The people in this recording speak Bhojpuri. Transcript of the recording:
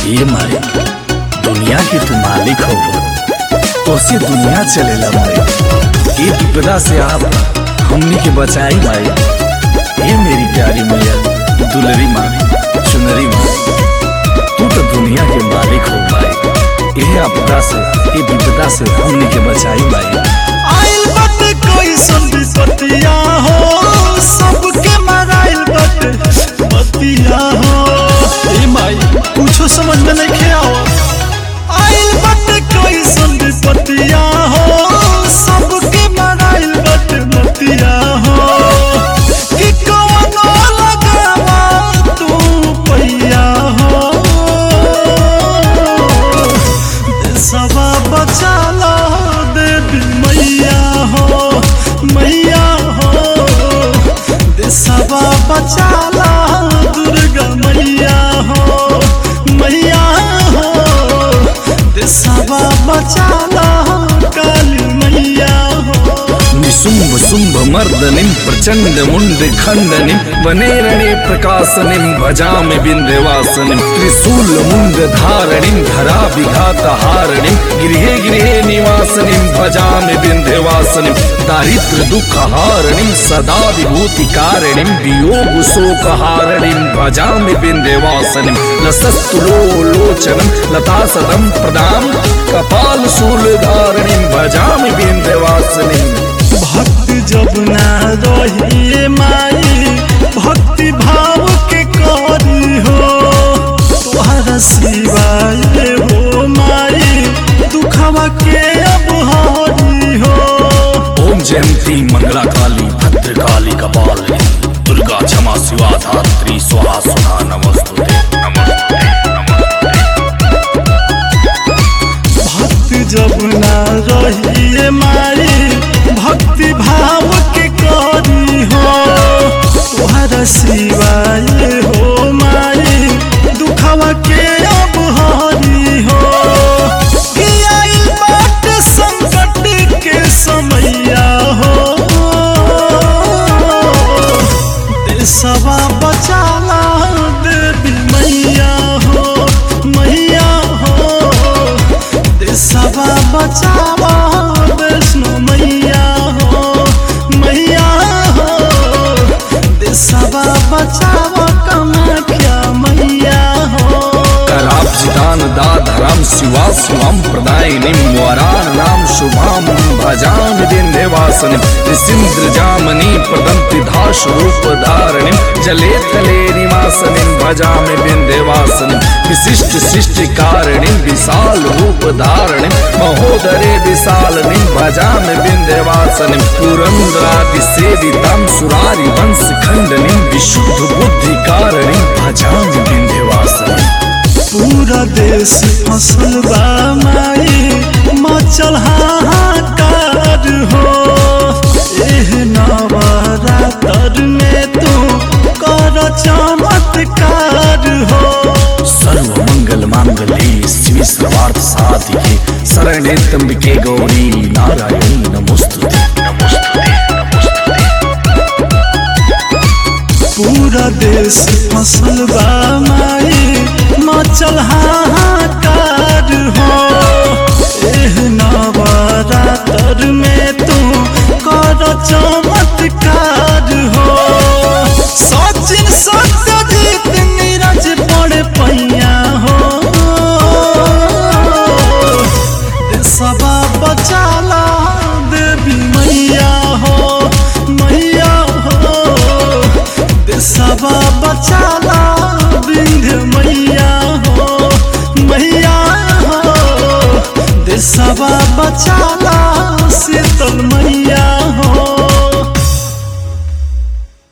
ये मारे दुनिया के तू मालिक हो तो से दुनिया चलेला मारे ये विपदा से आप हमनी के बचाई मारे ये मेरी प्यारी मैया दुलरी माँ चुनरी माँ तू तो दुनिया के मालिक हो मारे ये आपदा से ये विपदा से हमनी के बचाई मारे आइल बाटे कैसन विपतिया हो सबके मराइल बाटे बतिया हो ए माई कुछो समझ में नहीं आओ आइल बाटे कैसन विपतिया हो सबके मराइल बाटे बतिया हो कि कौनो लगावा तू पैया हो सवा बचाला देवी मैया हो मैया हो देसवा बचाला दुर्गा मैया हो मैया हो देसवा बचाला काली मैया हो निशुंभ शुंभ मर्दनिम प्रचंड मुंड खंडनिम वनेरणे प्रकाशनिम भजामि बिंध्यवासनिम त्रिशूल मुंड धारणिम धरा विघात हारणिम गृहे गृहे निवासनिम भजामि बिंध्यवासनिम दारिद्र दुख हारणिम सदा विभूति कारणिम वियोग शोक हारणिम भजामि बिंध्यवासनिम लसस्तुलो लोचनम लता सदम प्रदाम कपाल शूल धारणिम भजामि बिंध्यवासनिम भक्त जब ना रही माई भक्ति भाव के करी हो तोहरा सिवाय हो माई दुखवा के अब हरी हो ओम जयंती मंगला काली भद्र काली कपालिनी दुर्गा क्षमा शिवा धात्री स्वाहा सुधा नमस्तुते नमस्तुते भक्त जब ना रही माई भक्ति भाव के करी हो तोहरा सिवाय हो माई दुखवा के अब हरी हो कि आइल बाटे संकट के समैया हो देशवा बचाला देवी मैया हो मैया हो देशवा बचावा वैष्णो मैया हो मैया हो देशवा बचावा कमाख्या मैया हो कराब्जिदान दाधराम शिवा शिवम प्रदायिनीं वरान नाम शुभाम भजामि विन्ध्यवासनिं निसिन्द्र जामनी प्रदन्ति धाशरूप धारणिं जले तले निवासनिं भजामि विन्ध्यवासनिं विशिष्ट सृष्टि कारणिं विशाल रूप धारणिं महोदरे विशालनिं भजामि विन्ध्यवासनिं पुरन्द्रादि सेवितां सुरारि वंश खण्डनिं विशुद्ध बुद्धि कारणिं भजामि विन्ध्यवासनिं पूरा देश फसल बा माई मचल हाहाकार हो एह नवरातर में तू कर चमत्कार हो सर्व मंगल मांगल्ये शिव सर्वार्थ साधिके शरणे त्र्यंबके गौरी नारायणी नमोस्तुते नमोस्तुते नमोस्तुते पूरा देश फसल बा माई मचल हाहाकार हो एह नवरातर में तू कर चमत्कार हो सचिन सत्यजीत नीरज पड़े पैया हो सबा बचाला देवी मैया हो मैया हो देशवा बचाला विंध्य मैया हो मैया हो देशवा बचाला